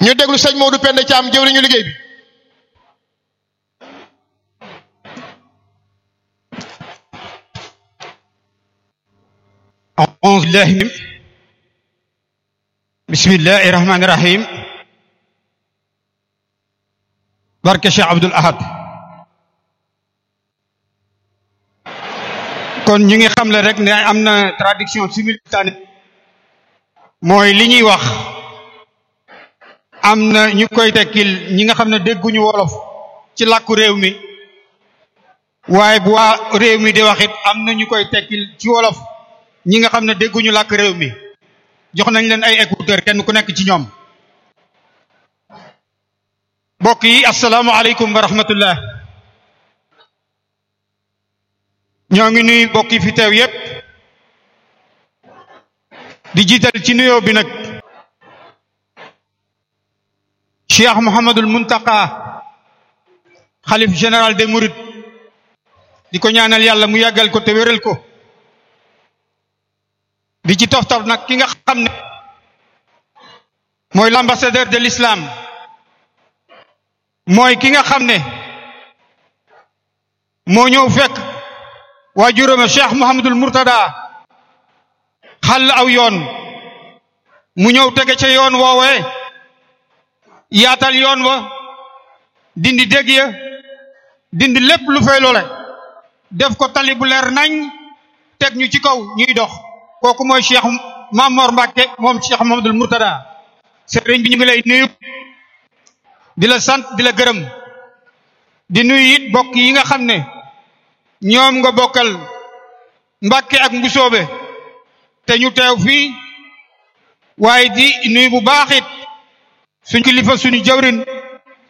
ñu déglu sëñ Modou Penda Thiam jëwriñu liggéey bi أعوذ بالله من بسم الله الرحمن الرحيم barke Cheikh Abdoul Ahad kon ñu ngi xamle rek ne am na traduction simultanée mooy li ñuy wax am na ñu koy tekkil ñi nga xam ne dégguñu wolof ci làkku réew mi waaye bu waa réew mi di wax it am na ñu koy tekkil ci wolof ñi nga xam ne dégguñu làkk réew mi jox nañ leen ay écouteur kenn ku nekk ci ñoom mbokk yi asalaamaaleykum wa rahmatullah ñoo ngi nuy mbokk yi fi teew yépp di jiital ci nuyoo bi nag cheikh Mouhamadul Muntaqa xalif général des Mourides di ko ñaanal yàlla mu yàggal ko te wéral ko di ci toftal nag ki nga xam ne mooy l'ambassadeur de l'islam mooy ki nga xam ne moo ñëw fekk waajuróome cheikh Mouhamadul Mourtada xàll aw yoon mu ñëw tege ca yoon woowee yaatal yoon wa dindi dégg ya dindi lépp lu fay loole def ko tali bu leer nañ teg ñu ci kaw ñuy dox kooku mooy cheikh Mamor Mbacke moom cheikh Mouhamadul Mourtada sëriñ bi ñu ngi lay nuyu di la sant di la gërëm di nuyu it bokk yi nga xam ne ñoom nga bokkal Mbàkke ak Mbusoobe te ñu teew fii waaye di nuyu bu baax it suñu kilifa suñu jawrin